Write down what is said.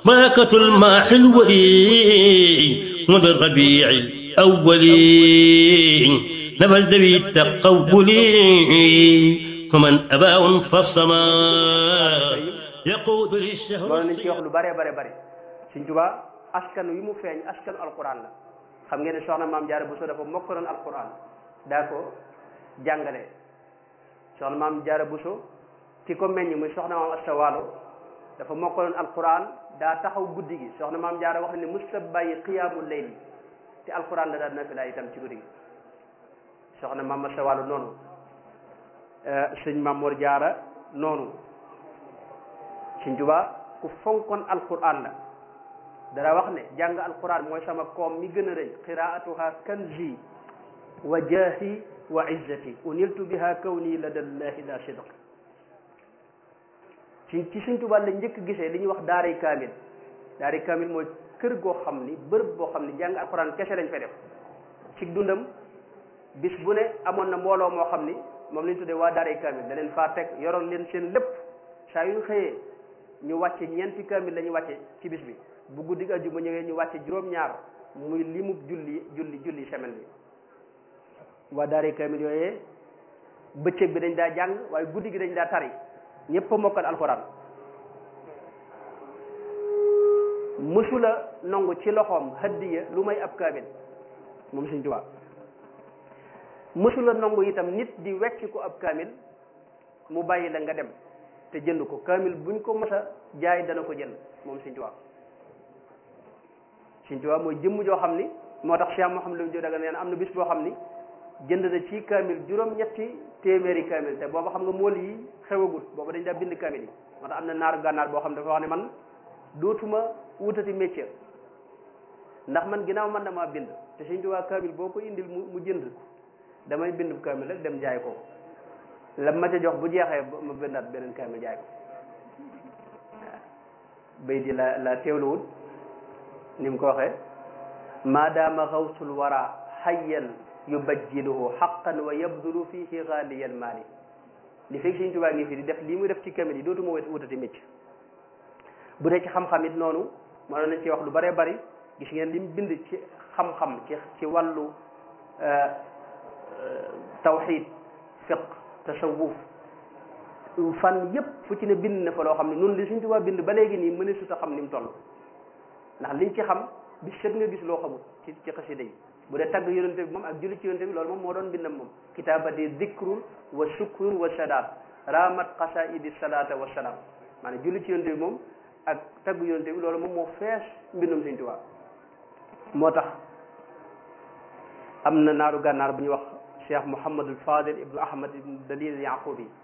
ملكة الماح الولي منذ الربيع الأول نبى ذوي التقول فمن أباء فالسماء يقود للشهر loolu nañ ci wax lu bare bare bare Sëñ Tuubaa askan wi mu feeñ askanu alquran la xam ngeen ne soxna maam Jaara Buso dafa mokkaloon alquran daa ko jàngale soxna maam Jaara Buso ki ko meññ muy soxna maam Asta Waalo dafa mokkaloon alquran daa taxaw guddi gi soxna maam Jaara wax ne musta bàyyi qiyaamul layl te alquran la daan nafila itam ci guddi gi soxna maam Asta Waalo noonu sëñ Maam Mor Jaara noonu Sëñ Tuubaa ku fonkoon alquran la dara wax ne jàng alquran mooy sama koom mi gën a rëy qiraatuha kanzi wa jaahi wa izzati uniltu biha kawni ladallahi la sidq ci ci Sëñ Tuubaa la njëkk gisee li ñuy wax daaray kaamil daaray kaamil mooy kër goo xam ni bërëb boo xam ni jàng alquran kese lañ fay def ci dundam bis bu ne amoon na mbooloo moo xam ni moom lañ tuddee waa daaray kaamil da leen faa teg yoroon leen seen lépp saa yu xëyee ñu wàcce ñeenti kaamil la ñu wàcce ci bis bi bu guddi àjjuma ñëwee ñu wàcce juróom-ñaar muy limub julli julli julli semaine bi waa daaray kaamil yooyee bëccëg bi dañ daa jàng waaye guddi gi dañ daa tari ñëpp a mokkal alxuraan mësula nangu ci loxoom hadiya lu may ab kaamil moom Sëñ Tuubaa mësula nangu itam nit di wecc ko ab kaamil mu bàyyi la nga dem te jënd ko kaamil buñ ko mës a jaay dana ko jënd moom Sëñ Tuubaa Sëñ Tuubaa mooy jëmm joo xam ni moo tax Cheikh Mouhamadou Lamine Diop daga nee na am na bis boo xam ni jënd na ci kaamil juróom-ñetti téeméeri kaamil te booba xam nga mool yi xewagut booba dañ daa bind kaamil yi moo tax am na naaru gànnaar boo xam ne dafa wax ne man dootuma wutati métier ndax man ginnaaw man damaa bind te Sëñ Tuubaa kaamil boo ko indil mu mu jënd damay bind kaamil rek dem jaay ko la ma ca jox bu jeexee ma bindaat beneen kaamil jaay ko waaw bay di la la teewluwut ni mu ko waxee maadaama xawsul wara xayyan yubajjiluhu xaqan wa yabdulu fihi xaaliyal maali li fekk Sëñ Tuubaa ngi fi di def lii muy def ci kaamil yi dootuma wutati mécc bu dee ci xam-xam it noonu mënoon nañ ci wax lu bëree bëri gis ngeen li mu bind ci xam-xam ci ci wàllu tawxid fiq tasawuf fan yépp fu ci ne bind na fa loo xam ne noonu li Sëñ Tuubaa bind ba léegi nii mëne su ta xam ni mu toll ndax liñ ci xam bi set nga gis loo xamul ci ci xasida yi bu dee tagg yonente bi moom ak julli ci yonente bi loolu moom moo doon bindam moom kitaabati dikrun wa shukrun wa sadaat ramat qasaidi salata wa salaam maanaam julli ci yonente bi moom ak tagg yonente bi loolu moom moo fees mbindum Sëñ Tuubaa moo tax am na naaru gànnaar bu ñuy wax cheikh Mouhamadul Fadil ibnu Ahmad ibnu Dalil Yaqubi